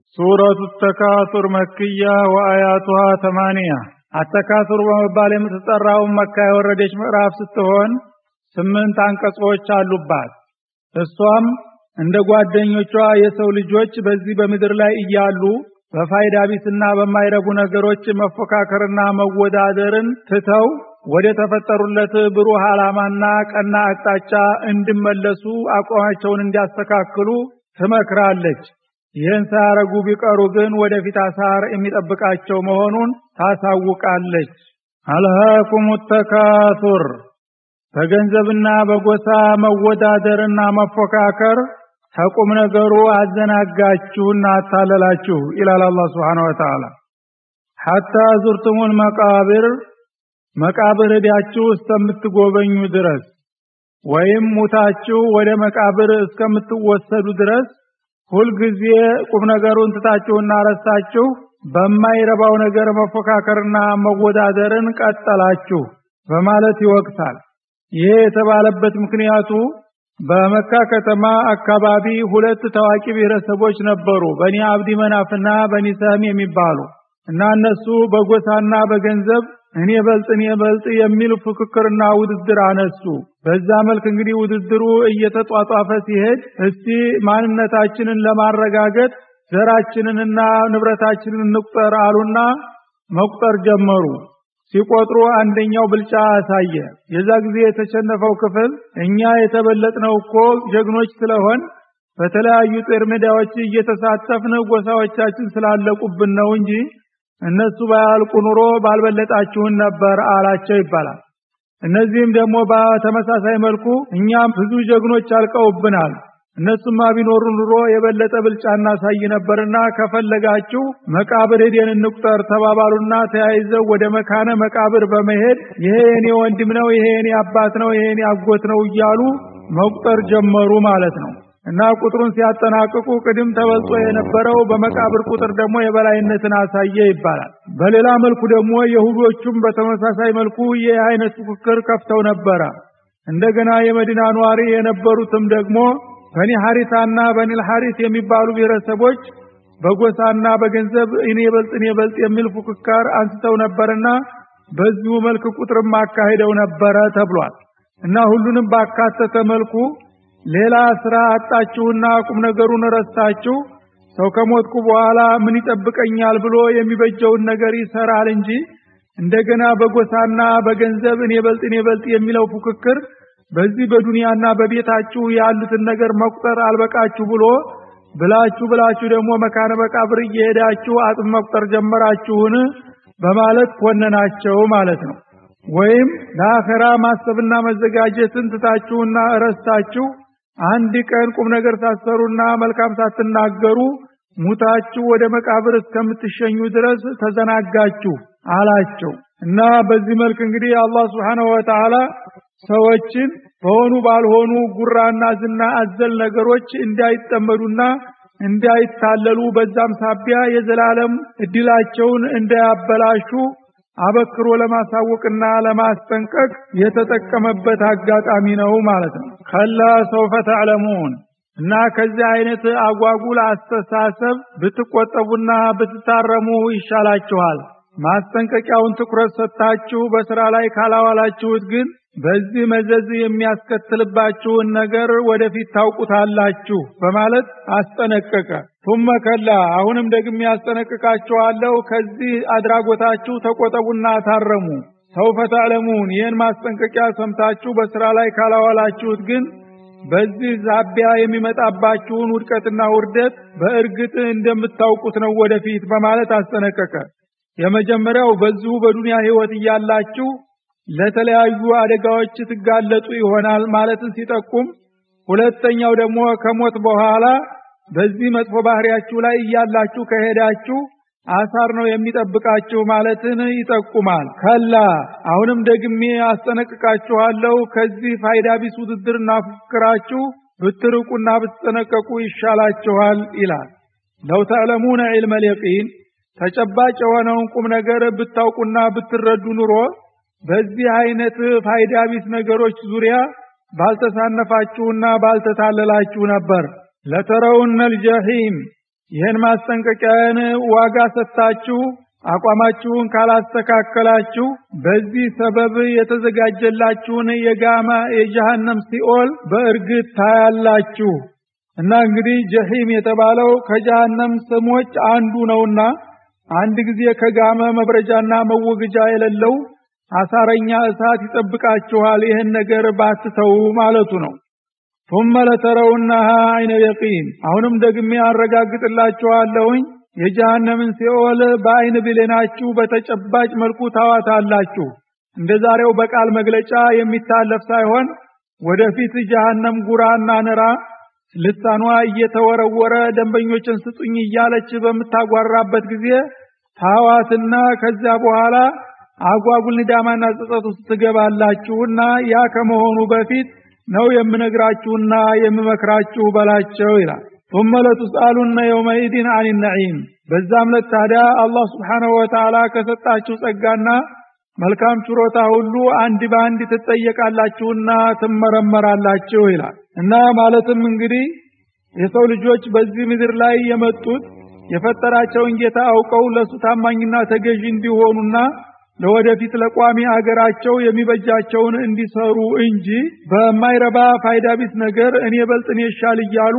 ሱረቱ ተካቱር መክያ ወአያቱሃ ተማንያ አተካቱር በመባል የምትጠራውን መካ የወረደች ምዕራፍ ስትሆን ስምንት አንቀጾች አሉባት። እሷም እንደ ጓደኞቿ የሰው ልጆች በዚህ በምድር ላይ እያሉ በፋይዳ ቢስና በማይረቡ ነገሮች መፎካከርና መወዳደርን ትተው ወደ ተፈጠሩለት ብሩህ ዓላማና ቀና አቅጣጫ እንዲመለሱ አቋማቸውን እንዲያስተካክሉ ትመክራለች። ይህን ሳያረጉ ቢቀሩ ግን ወደፊት አሳር የሚጠብቃቸው መሆኑን ታሳውቃለች። አልሃኩም ተካቱር በገንዘብና በጎሳ መወዳደርና መፎካከር ተቁም ነገሩ አዘናጋችሁና አታለላችሁ ይላል አላህ Subhanahu Wa Ta'ala ሐታ ዙርቱሙል መቃብር መቃብር ሄዳችሁ እስከምትጎበኙ ድረስ ወይም ሙታችሁ ወደ መቃብር እስከምትወሰዱ ድረስ ሁልጊዜ ቁም ነገሩን ትታችሁና ረስታችሁ በማይረባው ነገር መፎካከርና መወዳደርን ቀጠላችሁ በማለት ይወቅሳል። ይሄ የተባለበት ምክንያቱ በመካ ከተማ አካባቢ ሁለት ታዋቂ ብሔረሰቦች ነበሩ፣ በኒ አብዲ መናፍና በኒ ሰህም የሚባሉ እና እነሱ በጎሳና በገንዘብ እኔ በልጥ እኔ በልጥ የሚል ፉክክርና ውድድር አነሱ። በዛ መልክ እንግዲህ ውድድሩ እየተጧጧፈ ሲሄድ እስቲ ማንነታችንን ለማረጋገጥ ዘራችንንና ንብረታችንን እንቁጠር አሉና መቁጠር ጀመሩ። ሲቆጥሩ አንደኛው ብልጫ አሳየ። የዛ ጊዜ የተሸነፈው ክፍል እኛ የተበለጥነው እኮ ጀግኖች ስለሆን በተለያዩ ጦር ሜዳዎች እየተሳተፍን ጎሳዎቻችን ስላለቁብን ነው እንጂ እነሱ ባያልቁ ኑሮ ባልበለጣችሁን ነበር አላቸው ይባላል። እነዚህም ደግሞ በተመሳሳይ መልኩ እኛም ብዙ ጀግኖች አልቀውብናል እነሱማ ቢኖሩ ኑሮ የበለጠ ብልጫ እናሳይ ነበርና ከፈለጋችሁ መቃብር ሄደን እንቁጠር ተባባሉና ተያይዘው ወደ መካነ መቃብር በመሄድ ይሄ የኔ ወንድም ነው፣ ይሄ የኔ አባት ነው፣ ይሄ የኔ አጎት ነው እያሉ መቁጠር ጀመሩ ማለት ነው። እና ቁጥሩን ሲያጠናቅቁ ቅድም ተበልጦ የነበረው በመቃብር ቁጥር ደግሞ የበላይነትን አሳየ ይባላል። በሌላ መልኩ ደግሞ የሁዶቹም በተመሳሳይ መልኩ ይህ አይነት ፉክክር ከፍተው ነበረ። እንደገና የመዲና ኗሪ የነበሩትም ደግሞ በኒ ሐሪታና በኒል ሐሪት የሚባሉ ብሔረሰቦች በጎሳና በገንዘብ እኔ በልጥ እኔ በልጥ የሚል ፉክክር አንስተው ነበርና በዚሁ መልክ ቁጥርም አካሂደው ነበረ ተብሏል። እና ሁሉንም ባካተተ መልኩ ሌላ ስራ አጣችሁና ቁም ነገሩን ረስታችሁ ሰው ከሞትኩ በኋላ ምን ይጠብቀኛል ብሎ የሚበጀውን ነገር ይሰራል እንጂ እንደገና በጎሳና በገንዘብ እኔ በልጥ እኔ በልጥ የሚለው ፉክክር በዚህ በዱንያና በቤታችሁ ያሉትን ነገር መቁጠር አልበቃችሁ ብሎ ብላችሁ ብላችሁ ደግሞ መካነ መቃብር እየሄዳችሁ አጥም መቁጠር ጀመራችሁን በማለት ኮነናቸው ማለት ነው። ወይም ለአኸራ ማሰብና መዘጋጀትን ትታችሁና እረስታችሁ አንድ ቀን ቁም ነገር ሳትሰሩና መልካም ሳትናገሩ ሙታችሁ ወደ መቃብር እስከምትሸኙ ድረስ ተዘናጋችሁ አላቸው እና በዚህ መልክ እንግዲህ አላህ Subhanahu Wa Ta'ala ሰዎችን በሆኑ ባልሆኑ ጉራና ዝና አዘል ነገሮች እንዳይጠመዱና እንዳይታለሉ በዛም ሳቢያ የዘላለም እድላቸውን እንዳያበላሹ አበክሮ ለማሳወቅና ለማስጠንቀቅ የተጠቀመበት አጋጣሚ ነው ማለት ነው። ከላ ሰውፈ ተዕለሙን እና ከዚህ አይነት አጓጉል አስተሳሰብ ብትቆጠቡና ብትታረሙ ይሻላችኋል። ማስጠንቀቂያውን ትኩረት ሰጥታችሁ በስራ ላይ ካላዋላችሁት ግን በዚህ መዘዝ የሚያስከትልባችሁን ነገር ወደፊት ታውቁታላችሁ በማለት አስጠነቀቀ። ቱመ ከላ አሁንም ደግሜ ያስጠነቅቃችኋለሁ፣ ከዚህ አድራጎታችሁ ተቆጠቡና ታረሙ። ሰውፈ ተዕለሙን ይህን ማስጠንቀቂያ ሰምታችሁ በስራ ላይ ካላዋላችሁት ግን በዚህ ዛቢያ የሚመጣባችሁን ውድቀትና ውርደት በእርግጥ እንደምታውቁት ነው ወደፊት በማለት አስጠነቀቀ። የመጀመሪያው በዚሁ በዱንያ ህይወት እያላችሁ ለተለያዩ አደጋዎች ትጋለጡ ይሆናል ማለትን ሲጠቁም፣ ሁለተኛው ደግሞ ከሞት በኋላ በዚህ መጥፎ ባህሪያችሁ ላይ እያላችሁ ከሄዳችሁ አሳር ነው የሚጠብቃችሁ ማለትን ይጠቁማል። ከላ አሁንም ደግሜ አስጠነቅቃችኋለሁ ከዚህ ፋይዳ ቢስ ውድድርና ፉክክራችሁ ብትርቁና ብትጠነቀቁ ይሻላችኋል ይላል። ለው ተዕለሙነ ዒልመል የቂን ተጨባጭ የሆነውን ቁም ነገር ብታውቁና ብትረዱ ኑሮ በዚህ አይነት ፋይዳ ቢስ ነገሮች ዙሪያ ባልተሳነፋችሁና ባልተታለላችሁ ነበር። ለተረውነል ጀሂም ይህን ማስጠንቀቂያን ዋጋ ሰጥታችሁ አቋማችሁን ካላስተካከላችሁ በዚህ ሰበብ የተዘጋጀላችሁን የጋማ የጀሃነም ሲኦል በእርግጥ ታያላችሁ። እና እንግዲህ ጀሂም የተባለው ከጀሃነም ስሞች አንዱ ነውና አንድ ጊዜ ከጋመ መብረጃና መወገጃ የሌለው አሳረኛ እሳት ይጠብቃችኋል። ይህን ነገር ባትተው ማለቱ ነው። ثم لترونها عين يقين አሁንም ደግሜ አረጋግጥላችኋለሁኝ የጀሃነምን ሲኦል በአይን ብሌናችሁ በተጨባጭ መልኩ ታዋታላችሁ። እንደ ዛሬው በቃል መግለጫ የሚታለፍ ሳይሆን ወደፊት ጀሃነም ጉራና ንራ ልሳኗ እየተወረወረ ደንበኞችን ስጡኝ እያለች በምታጓራበት ጊዜ ታዋትና ከዚያ በኋላ አጓጉል ንዳማና ጸጸት ውስጥ ትገባላችሁና ያ ከመሆኑ በፊት ነው የምነግራችሁና የምመክራችሁ በላቸው ይላል። ثم لتسألن يومئذ عن النعيم በዛም ዕለት ታዲያ አላህ Subhanahu Wa Ta'ala ከሰጣችሁ ጸጋና መልካም ችሮታ ሁሉ አንድ በአንድ ትጠየቃላችሁና ትመረመራላችሁ ይላል እና ማለትም እንግዲህ የሰው ልጆች በዚህ ምድር ላይ የመጡት የፈጠራቸውን ጌታ አውቀው ለሱ ታማኝና ተገዢ እንዲሆኑና ለወደፊት ለቋሚ አገራቸው የሚበጃቸውን እንዲሰሩ እንጂ በማይረባ ፋይዳ ቢስ ነገር እኔ በልጥ እኔ ይሻል እያሉ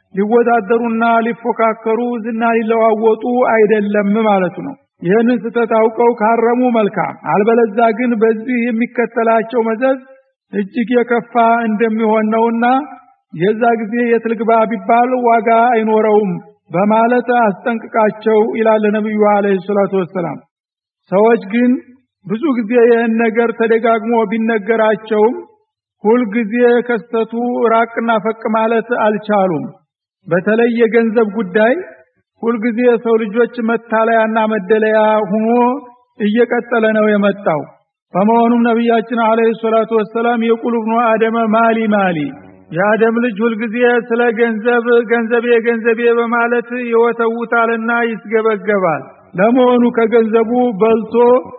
ሊወዳደሩና ሊፎካከሩ ዝና ሊለዋወጡ አይደለም ማለቱ ነው። ይህንን ስተት አውቀው ካረሙ መልካም፣ አልበለዛ ግን በዚህ የሚከተላቸው መዘዝ እጅግ የከፋ እንደሚሆን ነውና የዛ ጊዜ የት ልግባ ቢባል ዋጋ አይኖረውም በማለት አስጠንቅቃቸው ይላል ነብዩ አለይሂ ሰላቱ ወሰላም። ሰዎች ግን ብዙ ጊዜ ይህን ነገር ተደጋግሞ ቢነገራቸውም ሁልጊዜ ከስተቱ ራቅና ፈቅ ማለት አልቻሉም። በተለይ የገንዘብ ጉዳይ ሁልጊዜ የሰው ልጆች መታለያና መደለያ ሆኖ እየቀጠለ ነው የመጣው። በመሆኑም ነቢያችን አለይሂ ሰላቱ ወሰላም የቁል ብኑ አደመ ማሊ ማሊ የአደም ልጅ ሁልጊዜ ስለ ገንዘብ ገንዘቤ ገንዘቤ በማለት ይወተውታልና ይስገበገባል። ለመሆኑ ከገንዘቡ በልቶ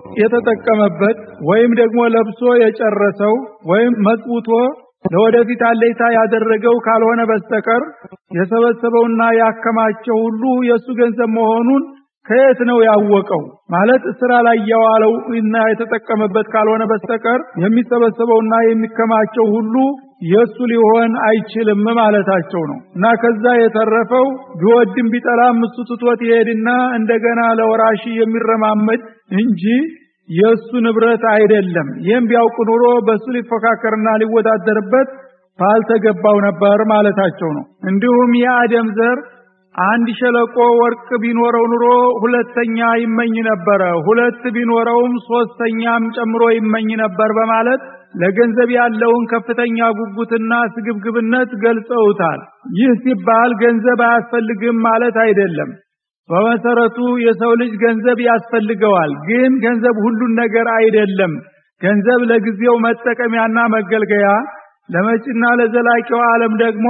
የተጠቀመበት ወይም ደግሞ ለብሶ የጨረሰው ወይም መጥውቶ ለወደፊት አለይታ ያደረገው ካልሆነ በስተቀር የሰበሰበውና ያከማቸው ሁሉ የእሱ ገንዘብ መሆኑን ከየት ነው ያወቀው? ማለት ስራ ላይ የዋለው እና የተጠቀመበት ካልሆነ በስተቀር የሚሰበሰበውና የሚከማቸው ሁሉ የሱ ሊሆን አይችልም ማለታቸው ነው። እና ከዛ የተረፈው ቢወድም ቢጠላም እሱ ትቶት ይሄድና እንደገና ለወራሺ የሚረማመድ እንጂ የሱ ንብረት አይደለም። ይህም ቢያውቅ ኑሮ በሱ ሊፎካከርና ሊወዳደርበት ባልተገባው ነበር ማለታቸው ነው። እንዲሁም የአደም ዘር አንድ ሸለቆ ወርቅ ቢኖረው ኑሮ ሁለተኛ ይመኝ ነበረ፣ ሁለት ቢኖረውም ሶስተኛም ጨምሮ ይመኝ ነበር በማለት ለገንዘብ ያለውን ከፍተኛ ጉጉትና ስግብግብነት ገልጸውታል። ይህ ሲባል ገንዘብ አያስፈልግም ማለት አይደለም። በመሰረቱ የሰው ልጅ ገንዘብ ያስፈልገዋል። ግን ገንዘብ ሁሉን ነገር አይደለም። ገንዘብ ለጊዜው መጠቀሚያና መገልገያ፣ ለመጪና ለዘላቂው ዓለም ደግሞ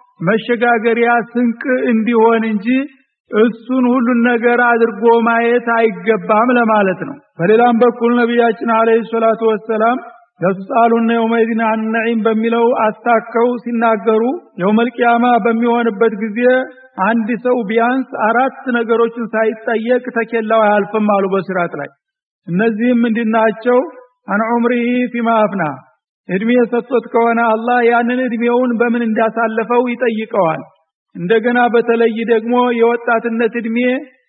መሸጋገሪያ ስንቅ እንዲሆን እንጂ እሱን ሁሉን ነገር አድርጎ ማየት አይገባም ለማለት ነው። በሌላም በኩል ነቢያችን አለይሂ ሰላቱ ወሰላም ለተሳሉና የውመይዲን አን በሚለው አስታከው ሲናገሩ የውመል ቂያማ በሚሆንበት ጊዜ አንድ ሰው ቢያንስ አራት ነገሮችን ሳይጠየቅ ተኬላው አያልፍም አሉ በሲራጥ ላይ። እነዚህም ምንድናቸው? አን ዑምሪሂ ፊማ አፍና እድሜ ሰጥቶት ከሆነ አላህ ያንን እድሜውን በምን እንዳሳለፈው ይጠይቀዋል። እንደገና በተለይ ደግሞ የወጣትነት እድሜ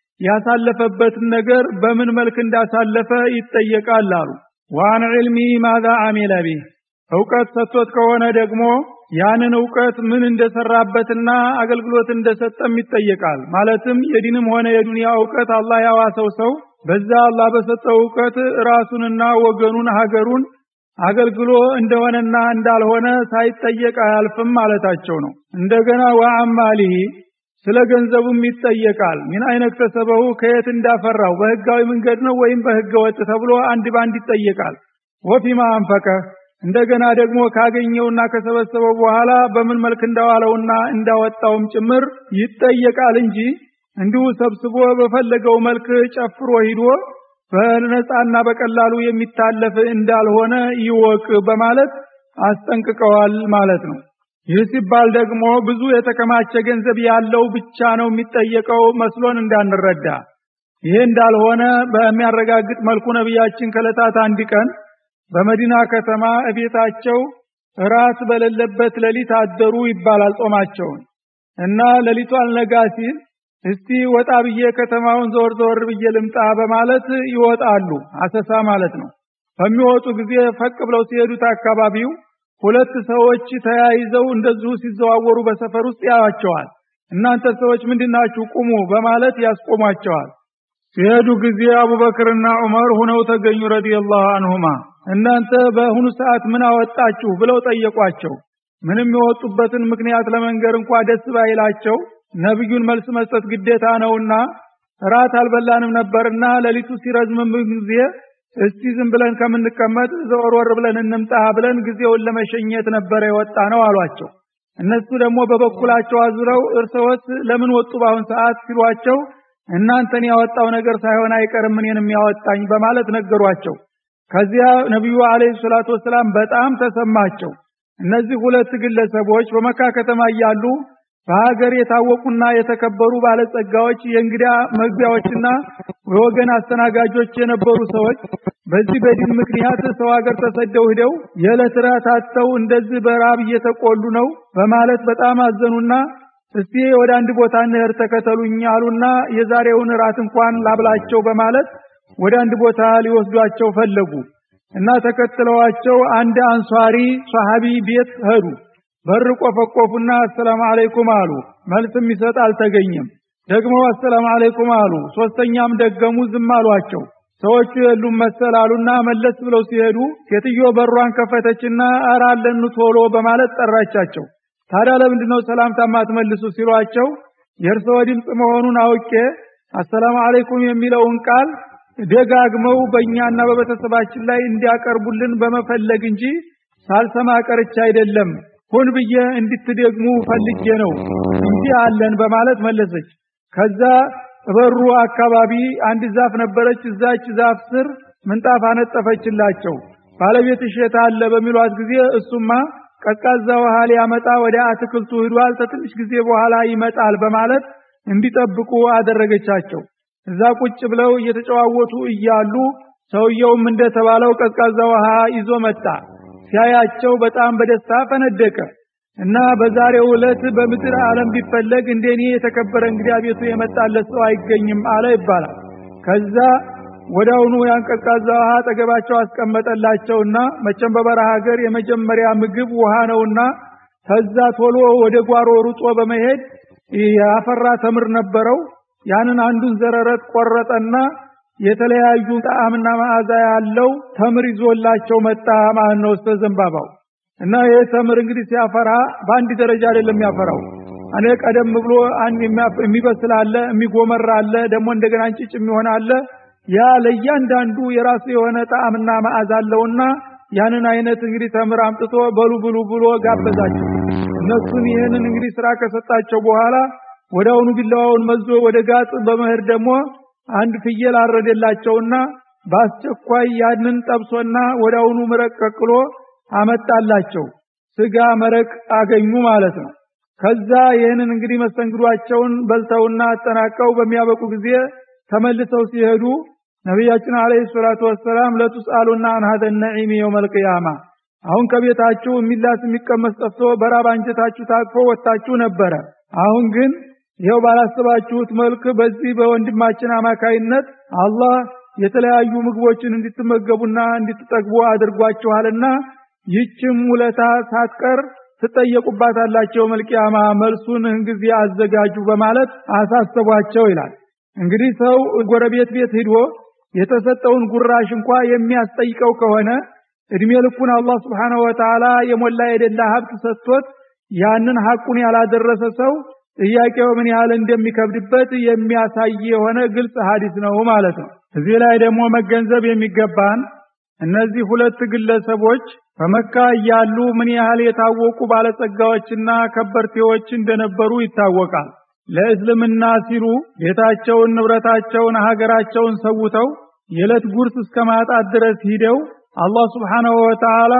ያሳለፈበትን ነገር በምን መልክ እንዳሳለፈ ይጠየቃል አሉ። ዋን ዒልሚ ማዛ አሚለ ቢህ እውቀት ሰጥቶት ከሆነ ደግሞ ያንን እውቀት ምን እንደሰራበትና አገልግሎት እንደሰጠም ይጠየቃል። ማለትም የዲንም ሆነ የዱንያ እውቀት አላህ ያዋሰው ሰው በዛ አላህ በሰጠው እውቀት ራሱንና ወገኑን ሀገሩን አገልግሎ እንደሆነና እንዳልሆነ ሳይጠየቅ አያልፍም ማለታቸው ነው። እንደገና ወአማሊሂ ስለ ገንዘቡም ይጠየቃል። ምን አይነት ተሰበው ከየት እንዳፈራው በህጋዊ መንገድ ነው ወይም በህገ ወጥ ተብሎ አንድ ባንድ ይጠየቃል። ወፊማ አንፈቀ እንደገና ደግሞ ካገኘውና ከሰበሰበው በኋላ በምን መልክ እንዳዋለውና እንዳወጣውም ጭምር ይጠየቃል እንጂ እንዲሁ ሰብስቦ በፈለገው መልክ ጨፍሮ ሂዶ በነፃና በቀላሉ የሚታለፍ እንዳልሆነ ይወቅ በማለት አስጠንቅቀዋል ማለት ነው። ይህ ሲባል ደግሞ ብዙ የተከማቸ ገንዘብ ያለው ብቻ ነው የሚጠየቀው መስሎን እንዳንረዳ። ይሄ እንዳልሆነ በሚያረጋግጥ መልኩ ነቢያችን ከዕለታት አንድ ቀን በመዲና ከተማ እቤታቸው እራት በሌለበት ሌሊት አደሩ ይባላል ጾማቸውን እና ሌሊቱ አልነጋ ሲል እስቲ ወጣ ብዬ ከተማውን ዘወር ዘወር ብዬ ልምጣ በማለት ይወጣሉ። አሰሳ ማለት ነው። በሚወጡ ጊዜ ፈቅ ብለው ሲሄዱት አካባቢው ሁለት ሰዎች ተያይዘው እንደዚሁ ሲዘዋወሩ በሰፈር ውስጥ ያዋቸዋል። እናንተ ሰዎች ምንድናችሁ? ቁሙ በማለት ያስቆሟቸዋል። ሲሄዱ ጊዜ አቡበክርና ዑመር ሁነው ተገኙ ረዲየላሁ አንሁማ። እናንተ በአሁኑ ሰዓት ምን አወጣችሁ ብለው ጠየቋቸው። ምንም የወጡበትን ምክንያት ለመንገር እንኳ ደስ ባይላቸው ነብዩን መልስ መስጠት ግዴታ ነውና ራት አልበላንም ነበርና ሌሊቱ ሲረዝምም ጊዜ እስቲ ዝም ብለን ከምንቀመጥ ዘወርወር ብለን እንምጣ ብለን ጊዜውን ለመሸኘት ነበረ የወጣ ነው አሏቸው። እነሱ ደግሞ በበኩላቸው አዙረው እርሰዎት ለምን ወጡ በአሁን ሰዓት ሲሏቸው እናንተን ያወጣው ነገር ሳይሆን አይቀርም እኔንም ያወጣኝ በማለት ነገሯቸው። ከዚያ ነቢዩ አለይሂ ሰላቱ ወሰላም በጣም ተሰማቸው። እነዚህ ሁለት ግለሰቦች በመካ ከተማ እያሉ በሀገር የታወቁና የተከበሩ ባለጸጋዎች የእንግዳ መግቢያዎችና የወገን አስተናጋጆች የነበሩ ሰዎች በዚህ በዲን ምክንያት ሰው ሀገር ተሰደው ሂደው የዕለት ራት አጥተው እንደዚህ በራብ እየተቆሉ ነው በማለት በጣም አዘኑና እስቲ ወደ አንድ ቦታ እንሄድ ተከተሉኝ አሉና የዛሬውን ራት እንኳን ላብላቸው በማለት ወደ አንድ ቦታ ሊወስዷቸው ፈለጉ እና ተከትለዋቸው አንድ አንሷሪ ሰሃቢ ቤት ሄዱ። በር ቆፈቆፉና አሰላሙ አለይኩም አሉ። መልስ የሚሰጥ አልተገኘም። ደግሞ አሰላሙ አለይኩም አሉ። ሶስተኛም ደገሙ፣ ዝም አሏቸው። ሰዎቹ የሉም መሰል አሉና መለስ ብለው ሲሄዱ ሴትዮ በሯን ከፈተችና ኧረ አለን ቶሎ በማለት ጠራቻቸው። ታዲያ ለምንድን ነው ሰላምታ ማትመልሱ ሲሏቸው የእርስዎ ድምፅ መሆኑን አውቄ አሰላሙ አለይኩም የሚለውን ቃል ደጋግመው በእኛና በቤተሰባችን ላይ እንዲያቀርቡልን በመፈለግ እንጂ ሳልሰማ ቀርቻ አይደለም ሁን ብዬ እንድትደግሙ ፈልጌ ነው እንጂ አለን በማለት መለሰች። ከዛ በሩ አካባቢ አንድ ዛፍ ነበረች። እዛች ዛፍ ስር ምንጣፍ አነጠፈችላቸው። ባለቤትሽ የት አለ በሚሏት ጊዜ እሱማ ቀዝቃዛ ውሃ ሊያመጣ ወደ አትክልቱ ሂዷል፣ ከትንሽ ጊዜ በኋላ ይመጣል በማለት እንዲጠብቁ አደረገቻቸው። እዛ ቁጭ ብለው እየተጨዋወቱ እያሉ ሰውየውም እንደተባለው ቀዝቃዛ ውሃ ይዞ መጣ። ሲያያቸው በጣም በደስታ ፈነደቀ እና በዛሬው ዕለት በምድር ዓለም ቢፈለግ እንደኔ የተከበረ እንግዲህ ቤቱ የመጣለት ሰው አይገኝም አለ ይባላል። ከዛ ወዳውኑ ያን ቀዝቃዛ ውሃ አጠገባቸው አስቀመጠላቸውና መቼም በበረሃ ሀገር የመጀመሪያ ምግብ ውሃ ነውና ከዛ ቶሎ ወደ ጓሮ ሩጦ በመሄድ ያፈራ ተምር ነበረው። ያንን አንዱን ዘረረት ቆረጠና የተለያዩ ጣዕምና መዓዛ ያለው ተምር ይዞላቸው መጣ ማለት ነው። እስከ ዘንባባው እና ይህ ተምር እንግዲህ ሲያፈራ በአንድ ደረጃ አይደለም የሚያፈራው። እኔ ቀደም ብሎ አንድ የሚበስል አለ፣ የሚጎመራ አለ፣ ደግሞ እንደገና እንጭጭ የሚሆን አለ። ያ ለእያንዳንዱ የራሱ የሆነ ጣዕምና መዓዛ አለውና ያንን አይነት እንግዲህ ተምር አምጥቶ በሉ ብሉ ብሎ ጋበዛቸው። እነሱን ይህንን እንግዲህ ስራ ከሰጣቸው በኋላ ወዳውኑ ቢላዋውን መዞ ወደ ጋጥ በመሄድ ደግሞ አንድ ፍየል አረደላቸውና በአስቸኳይ ያንን ጠብሶና ወዳውኑ መረቅ ቀቅሎ አመጣላቸው። ስጋ መረቅ አገኙ ማለት ነው። ከዛ ይህንን እንግዲህ መስተንግዷቸውን በልተውና አጠናቀው በሚያበቁ ጊዜ ተመልሰው ሲሄዱ ነቢያችን አለይሂ ሰላቱ ወሰላም ለቱስአሉና አን ሀደ ነዒም የውመል ቂያማ አሁን ከቤታችሁ የሚላስ የሚቀመስ ጠፍቶ በራብ አንጀታችሁ ታቅፎ ወጥታችሁ ነበረ። አሁን ግን ይኸው ባላሰባችሁት መልክ በዚህ በወንድማችን አማካይነት አላህ የተለያዩ ምግቦችን እንድትመገቡና እንድትጠግቡ አድርጓችኋልና ይህችም ውለታ ሳትቀር ትጠየቁባታላቸው መልቂያማ መልሱን ጊዜ አዘጋጁ በማለት አሳሰቧቸው ይላል። እንግዲህ ሰው ጎረቤት ቤት ሂዶ የተሰጠውን ጉራሽ እንኳ የሚያስጠይቀው ከሆነ እድሜ ልኩን አላህ ስብሓነሁ ወተዓላ የሞላ የደላ ሀብት ሰጥቶት ያንን ሐቁን ያላደረሰ ሰው ጥያቄው ምን ያህል እንደሚከብድበት የሚያሳይ የሆነ ግልጽ ሐዲስ ነው ማለት ነው። እዚህ ላይ ደግሞ መገንዘብ የሚገባን እነዚህ ሁለት ግለሰቦች በመካ እያሉ ምን ያህል የታወቁ ባለጸጋዎችና ከበርቴዎች እንደነበሩ ይታወቃል። ለእስልምና ሲሉ ቤታቸውን፣ ንብረታቸውን፣ ሀገራቸውን ሰውተው የዕለት ጉርስ እስከ ማጣት ድረስ ሂደው አላህ ስብሓነሁ ወተዓላ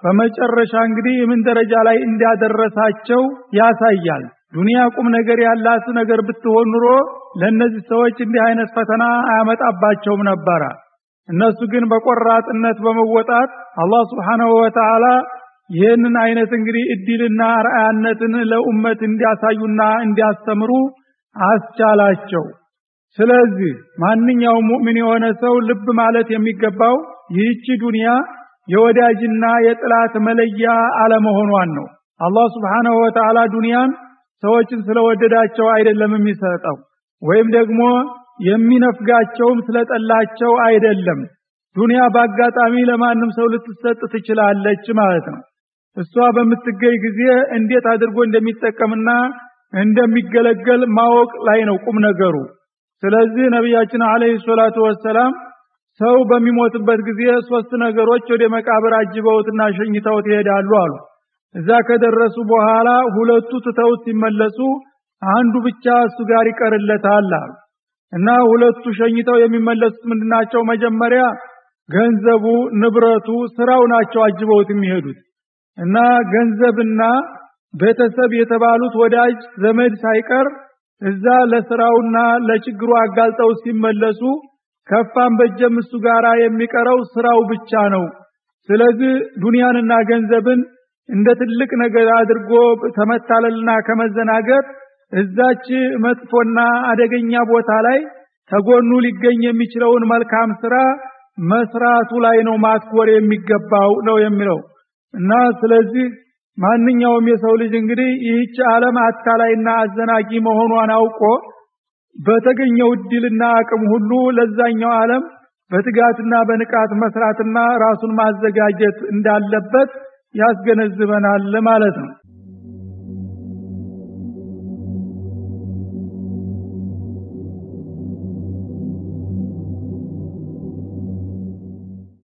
በመጨረሻ እንግዲህ ምን ደረጃ ላይ እንዲያደረሳቸው ያሳያል። ዱንያ ቁም ነገር ያላት ነገር ብትሆን ኑሮ ለእነዚህ ሰዎች እንዲህ አይነት ፈተና አያመጣባቸውም ነበረ። እነሱ ግን በቆራጥነት በመወጣት አላህ ስብሓነሁ ወተዓላ ይህንን አይነት እንግዲህ እድልና ርአያነትን ለኡመት እንዲያሳዩና እንዲያስተምሩ አስቻላቸው። ስለዚህ ማንኛውም ሙእሚን የሆነ ሰው ልብ ማለት የሚገባው ይህቺ ዱንያ የወዳጅና የጥላት መለያ አለመሆኗን ነው። አላህ ስብሓነሁ ወተዓላ ዱንያን ሰዎችን ስለወደዳቸው አይደለም የሚሰጠው ወይም ደግሞ የሚነፍጋቸውም ስለጠላቸው አይደለም። ዱንያ በአጋጣሚ ለማንም ሰው ልትሰጥ ትችላለች ማለት ነው። እሷ በምትገኝ ጊዜ እንዴት አድርጎ እንደሚጠቀምና እንደሚገለገል ማወቅ ላይ ነው ቁም ነገሩ። ስለዚህ ነቢያችን አለይሂ ሰላቱ ወሰላም ሰው በሚሞትበት ጊዜ ሶስት ነገሮች ወደ መቃብር አጅበውትና ሸኝተውት ይሄዳሉ አሉ። እዛ ከደረሱ በኋላ ሁለቱ ትተውት ሲመለሱ አንዱ ብቻ እሱ ጋር ይቀርለታል አሉ እና ሁለቱ ሸኝተው የሚመለሱት ምንድናቸው? መጀመሪያ ገንዘቡ፣ ንብረቱ፣ ስራው ናቸው አጅበውት የሚሄዱት እና ገንዘብና ቤተሰብ የተባሉት ወዳጅ ዘመድ ሳይቀር እዛ ለስራውና ለችግሩ አጋልጠው ሲመለሱ ከፋም በጀም እሱ ጋር የሚቀረው ስራው ብቻ ነው። ስለዚህ ዱንያንና ገንዘብን እንደ ትልቅ ነገር አድርጎ ከመታለልና ከመዘናገር እዛች መጥፎና አደገኛ ቦታ ላይ ተጎኑ ሊገኝ የሚችለውን መልካም ስራ መስራቱ ላይ ነው ማትኮር የሚገባው ነው የሚለው እና ስለዚህ ማንኛውም የሰው ልጅ እንግዲህ ይህች ዓለም አታላይና አዘናጊ መሆኗን አውቆ በተገኘው እድልና አቅም ሁሉ ለዛኛው ዓለም በትጋትና በንቃት መስራትና ራሱን ማዘጋጀት እንዳለበት ያስገነዝበናል ማለት ነው።